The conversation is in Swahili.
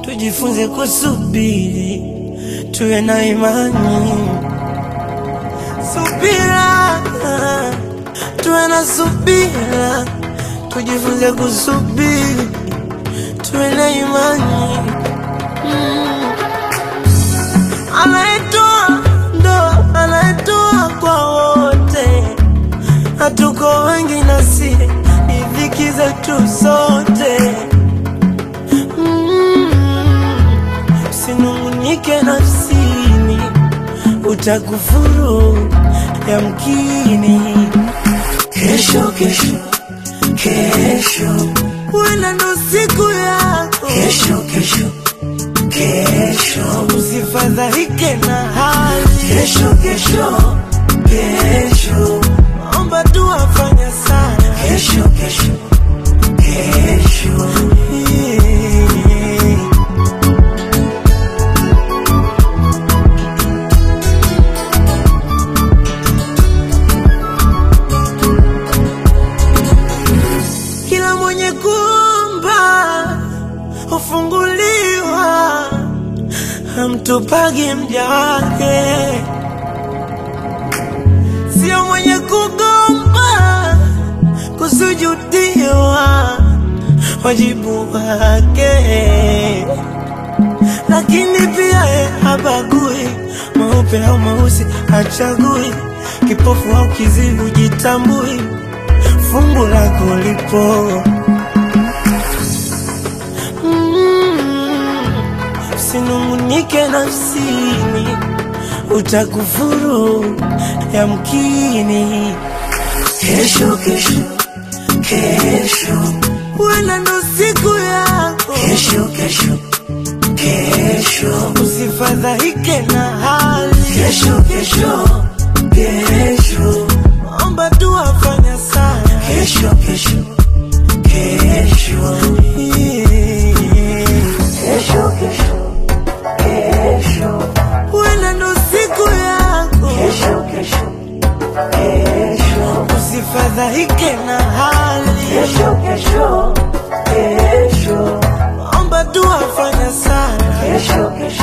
tujifunze kusubiri, tuwe na imani, subira, tuwe na subira, tujifunze kusubiri, tuwe na imani. Anayetoa ndo anayetoa kwa wote, hatuko wengi nasi ni dhiki zetu sote. Mm, Usinungunike nafsini, utakufuru yamkini. Kesho, kesho, kesho, wena ndo siku yako. Kesho, kesho, kesho, usifadhaike na hali. Kesho, kesho, kesho, omba tu afanya sana. Kesho, kesho, kesho, yeah. Kila mwenye kumba hufunguliwa, hamtupagi mja wake, sio mwenye kugomba kusujudiwa wajibu wake, lakini pia ye habagui meupe au meusi, hachagui kipofu au kiziwi, jitambui fungu lako lipo. Mm, Usinungunike nafsini, utakufuru yamkini. Kesho, kesho, kesho, wena ndo siku yako. Kesho, kesho, kesho, usifadhaike na hali. Kesho, kesho, kesho, omba tu afanya sana. Kesho, kesho, kesho, yeah. Kesho, kesho, kesho, wena ndo siku yako. Kesho, kesho, kesho, usifadhaike na hali. Kesho, kesho, kesho, omba tu afanya sana. Kesho, kesho